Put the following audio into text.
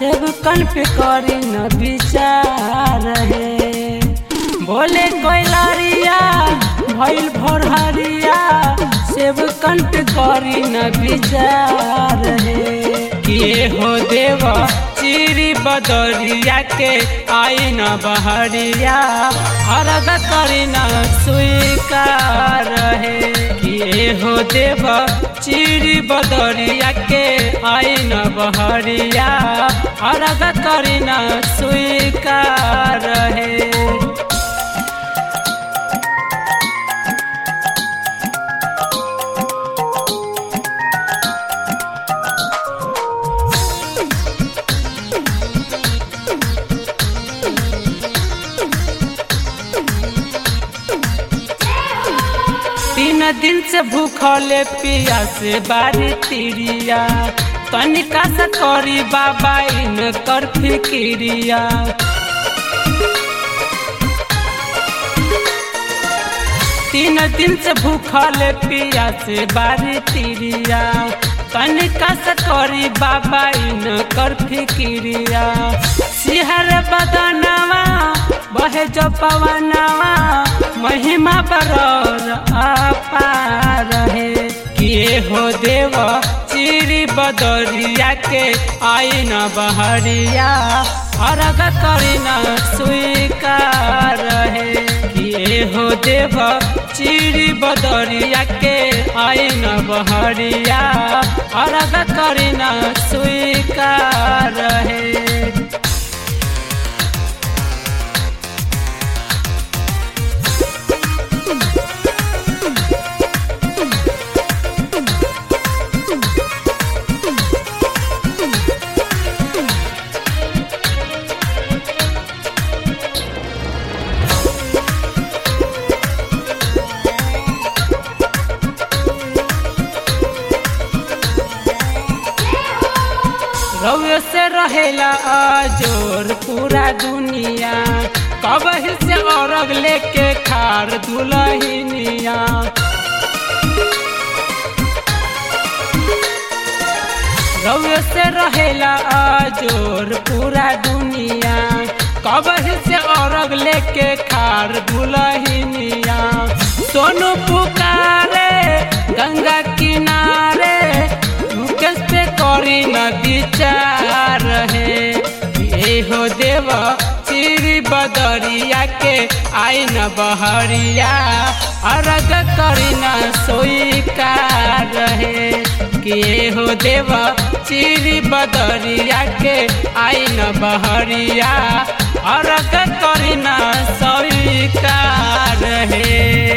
सेब कन पे करी न विचार है बोले कोयलरिया भइल भोरहरिया सेब कन पे करी न विचार है किए हो देव चिरी बदरिया के आई न बहरिया हरग करी न स्वीकार है किए हो देव चिरी बदरिया के आई न बहरिया हरग करी न स्वीकार है तीन दिन से भूखले पिया से बारी तिरिया तनिका से करी बाबा इन कर फिकिरिया तीन दिन से भूखले पिया से बारी तिरिया तनिका से करी बाबा इन कर फिकिरिया सिहर बदनवा बहे जो पवनवा महिमा बरौर अपार है किए हो देव चिरी बदरिया के आई न बहरिया अर्घ करी न स्वीकार है किए हो देव चिरी बदरिया के आई न बहरिया अर्घ करी न स्वीकार है रउए से रहेला अजोर पूरा दुनिया कबही से औरग लेके खार दुलहिनिया रउए से रहेला अजोर पूरा दुनिया कबही से औरग लेके खार दुलहिनिया सोनू पुकारे गंगा किनारे मुकेश पे करी न विचार है ये हो देव चिरी बदरिया के आई न बहरिया अर्घ करी न स्वीकार है कि हो देव चिरी बदरिया के आई न बहरिया अर्घ करी न स्वीकार है